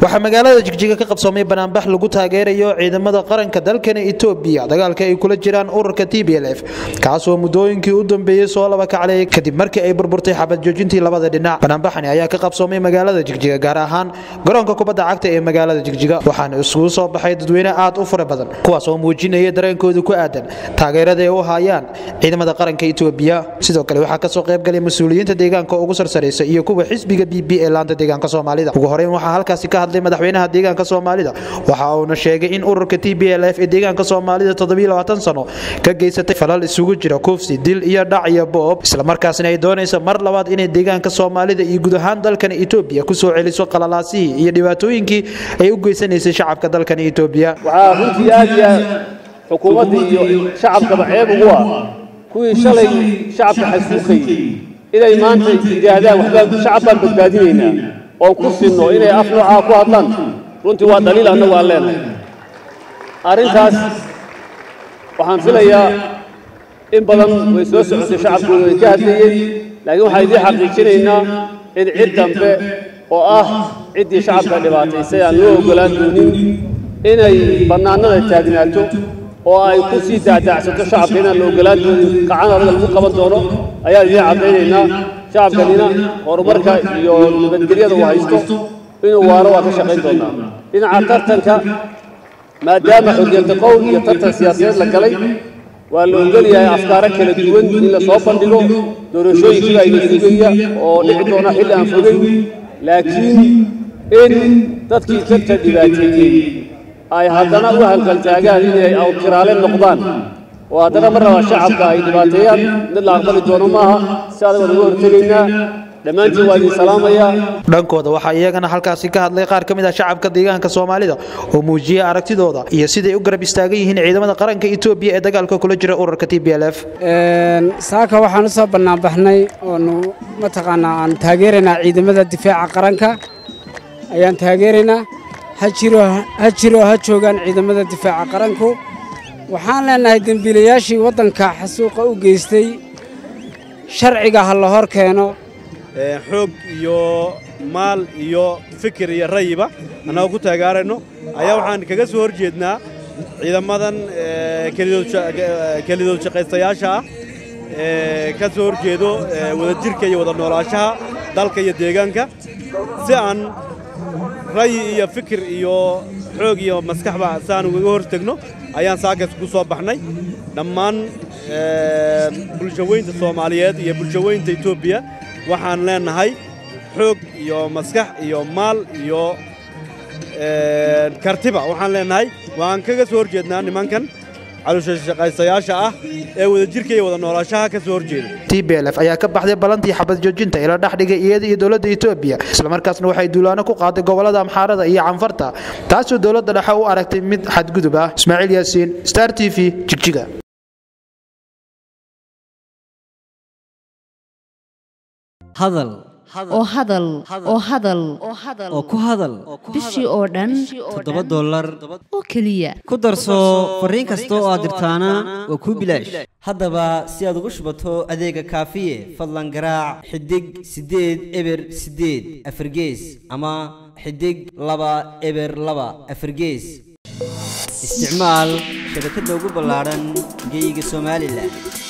waxaa magaalada jigjiga ka qabsoomay banaanbax lagu taageerayo ciidamada qaranka dalkani etoobiya dagaalka ay kula jiraan ururka t b l f kaasoo muddooyinkii u dambeeyey soo laba kaclay kadib markii ay burburtay xabad joojintii labada dhinac banaanbaxani ayaa ka qabsoomay magaalada jigjiga gaar ahaan garoonka kubadda cagta ee magaalada jigjiga waxaana isugu soo baxay dadweyne aad u fara badan kuwaas oo muujinaya dareenkooda ku aadan taageerada ay u hayaan ciidamada qaranka etoobiya sidoo kale waxaa kasoo qaybgalay mas-uuliyiinta deegaanka ugu sarsaraysa iyo kuwa xisbiga b b ee laanta deegaanka soomaalida ugu horeyn waxaa halkaasi ka hadlay madaxweynaha deegaanka soomaalida waxa uuna sheegay in ururka t b l f ee deegaanka soomaalida sano ka geysatay falal isugu jira kufsi dil iyo dhac iyo boob islamarkaasna ay doonayso mar labaad inay deegaanka soomaalida iyo guud ahaan dalkan etoobiya kusoo celiso qalalaasihii iyo dhibaatooyinkii ay u geysanaysay shacabka dalkan etoobiya waxaa runtii aad iyo aad xukuumadda iyo shacabkaba ceeb ugu ah kuwii shalay shacabka xasuuqayey inay maanta yidhaahdaan waxbaan shacab baan badbaadinaynaa oon ku sinno inay af noocaa ku hadlaan runtii waa daliil annagu aan leenahay arrintaas waxaan filayaa in badan way soo socotay shacabkooda way ka hadlayeen laakiin waxaan idiin xaqiijinaynaa in cid dambe oo ah ciddii shacabka dhibaataysay aan loo oggolaan doonin inay bannaanada taagnaato oo ay ku sii daadaacsato shacabka inaan la oggolaan doonin qacan adaga lagu qaban doono ayaan idiin caddaynaynaa shacabkanina horumarka iyo nabadgelyada uu haysto inuu waaro waa ka shaqayn doonaa dhinaca tartanka maadaama xorriyadda qowl iyo tartan siyaasadeed la galay waa la ogol yahay afkaaro kala duwan in la soo bandhigo doorashooyinkiiba ayna sugaya oo dhici doona xilli aan fogeyn laakiin in dadkii dadka dhibaateeyey ay haddana u halgaltaagaan inay awtiraale noqdaan oo haddana mar raba shacabka ay dhibaateeyaan mid la aqbali doono maaha si adag waan uga hortegaynaa dhammaantiin waa idin salaamayaa dhankooda waxaa iyagana halkaasi ka hadlay qaar ka mid ah shacabka deegaanka soomaalida oo muujiyey aragtidooda iyo siday u garab istaagan yihiin ciidamada qaranka etoobiya ee dagaalka kula jira ururka t b l f saaka waxaan u soo bannaanbaxnay oonu mataqaanaa aan taageeraynaa ciidamada difaaca qaranka ayaan taageeraynaa ha jiro ha jiro ha joogaan ciidamada difaaca qaranku waxaan leenahay dembiilayaashii waddanka xasuuqa u geystay sharciga ha la hor keeno xoog iyo maal iyo fikir iyo rayiba annagoo ku taageerayno ayaa waxaan kaga soo hor jeednaa ciidamadan kelidood shaqaystayaasha ah ee ka soo hor jeedo wadajirka iyo wada noolaanshaha dalka iyo deegaanka si aan rayi iyo fikir iyo xoog iyo maskaxba si aan ugaga hor tegno ayaan saakaas ku soo baxnay dhammaan bulshaweynta soomaaliyeed iyo bulshaweynta etoobiya waxaan leenahay xoog iyo maskax iyo maal iyo kartiba waxaan leenahay waan kaga soo hor jeednaa nimankan calushashaqaystayaasha ah ee wadajirka iyo wada noolaashaha ka soo hor jeeda t b l f ayaa ka baxday ballantii xabad joojinta ee la dhex dhigay iyada iyo dowladda etoobiya islamarkaasna waxay duulaano ku qaaday gobollada amxaarada iyo canfarta taasoo dowladda dhexe u aragtay mid xadgudub ah ismaaciil yaasiin star t v jigjiga hadal oo hadal oo hadal oo ku hadal bishii oo dhan toddoba dollar oo keliya ku darso fariin kasta oo aad dirtaana waa kuu bilaash haddaba si aad ugu shubato adeega kaafiye fadlan garaac xidig siddeed eber siddeed afargees ama xidig laba eber laba afargees isticmaal shabakadda ugu ballaadhan geeyiga somalilan